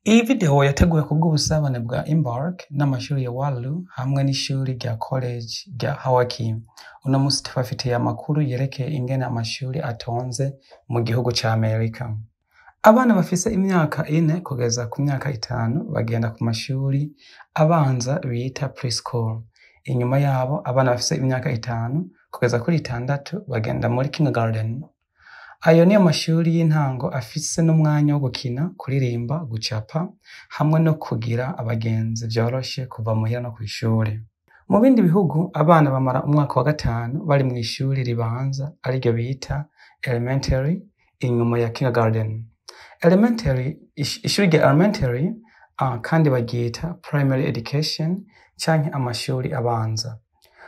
Iyi video yateguwe kubw'ubusabane bwa Embark n'amashuri ya Walu hamwe n'ishuri rya College rya Hawakim. Uno musi tubafitiye amakuru yerekeye ingene amashuri atonze mu gihugu ca Amerika. Abana bafise imyaka ine kugeza ku myaka itanu bagenda ku mashuri abanza bita preschool. Inyuma yabo abana bafise imyaka itanu kugeza kuri itandatu bagenda muri kindergarten. Ayo niyo mashuri y'intango afise n'umwanya wo gukina, kuririmba, gucapa hamwe no kugira abagenzi vyoroshe kuva muhira no kw'ishure. Mu bindi bihugu abana bamara umwaka wa gatanu bari mw'ishuri ribanza ariryo bita elementary inyuma ya kindergarten. Elementary, ish- ishuri rya elementary uh, kandi baryita primary education canke amashuri abanza.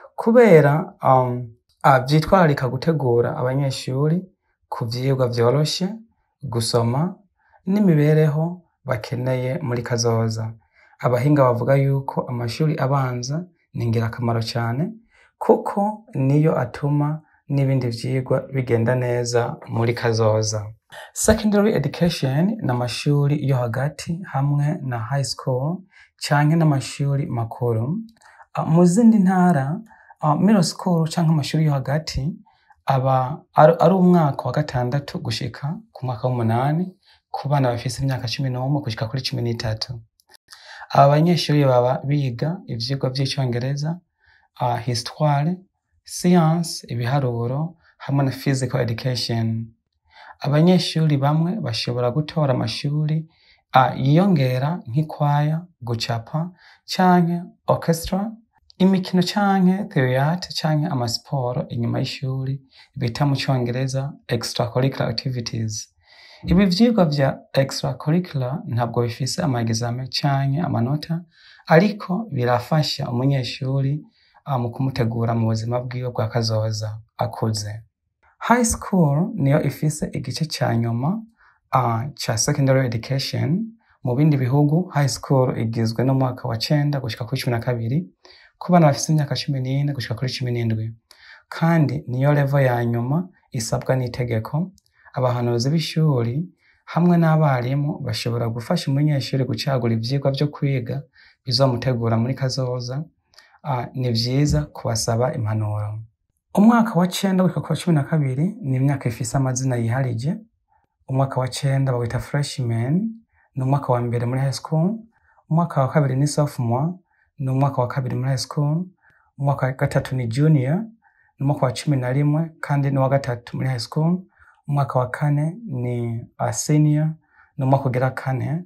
Kubera um, uh, vyitwararika gutegura abanyeshuri ku vyigwa vyoroshe, gusoma n'imibereho bakeneye muri kazoza. Abahinga bavuga yuko amashuri abanza ni ngirakamaro cane kuko niyo atuma n'ibindi vyigwa bigenda neza muri kazoza. Secondary education ni amashuri yo hagati hamwe na high school canke n'amashuri makuru. Uh, mu zindi ntara uh, middle school canke amashuri yo hagati aba ari ari umwaka wa gatandatu gushika ku mwaka w'umunani ku bana bafise imyaka cumi n'umwe gushika kuri cumi n'itatu. Aba banyeshuri baba biga ivyigwa vy'icongereza, uh, histoire, science, ibiharuro hamwe na physical education. Abanyeshuri bamwe bashobora gutora amashuri uh, yiyongera nk'ikwaya, gucapa canke orchestra, imikino canke theatre canke amasiporo inyuma y'ishuri bita mu congereza extracurricular activities. Ibi vyigwa vya extracurricular ntabwo bifise ama examen canke amanota ariko birafasha umunyeshuri uh, mu kumutegura mu buzima bwiwe bwa kazoza akuze. High school niyo ifise igice ca nyuma uh, ca secondary education. Mu bindi bihugu high school igizwe n'umwaka wa cenda gushika kuri cumi na kabiri ku bana bafise imyaka cumi n'ine gushika kuri cumi n'indwi kandi niyo level ya nyuma isabwa n'itegeko. Abahanuzi b'ishuri hamwe n'abarimu bashobora gufasha umunyeshuri gucagura ivyigwa vyo kwiga bizomutegura muri kazoza. Uh, ni vyiza kubasaba impanuro. Umwaka wa cenda gushika ku wa cumi na kabiri ni imyaka ifise amazina yiharije. Umwaka wa cenda bawita freshman, ni umwaka wa mbere muri high school. Umwaka wa kabiri ni sophomore, ni umwaka wa kabiri muri high school. Umwaka wa gatatu ni junior, ni umwaka wa cumi na rimwe kandi ni uwa gatatu muri high school. Umwaka wa kane ni uh, senior, ni umwaka ugira kane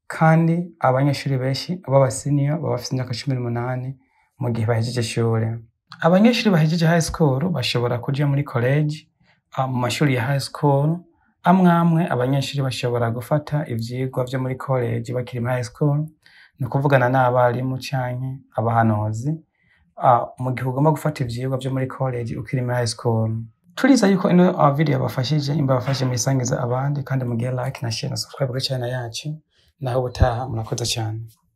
kandi abanyeshuri benshi b'aba senior baba bafise imyaka cumi n'umunani mu gihe bahejeje ishure. Abanyeshuri bahejeje high school bashobora kuja muri college uh, mu mashuri ya high school. Amwe amwe abanyeshuri bashobora gufata ivyigwa vyo muri college bakiri muri high school, ni ukuvugana n'abarimu canke abahanuzi uh, mu gihe ugomba gufata ivyigwa vyo muri college ukiri muri high school. Turiza yuko ino uh, video yabafashije imba yabafashije muyisangize abandi kandi mugire like na share na subscribe kuri channel yacu naho ubutaha murakoze cane.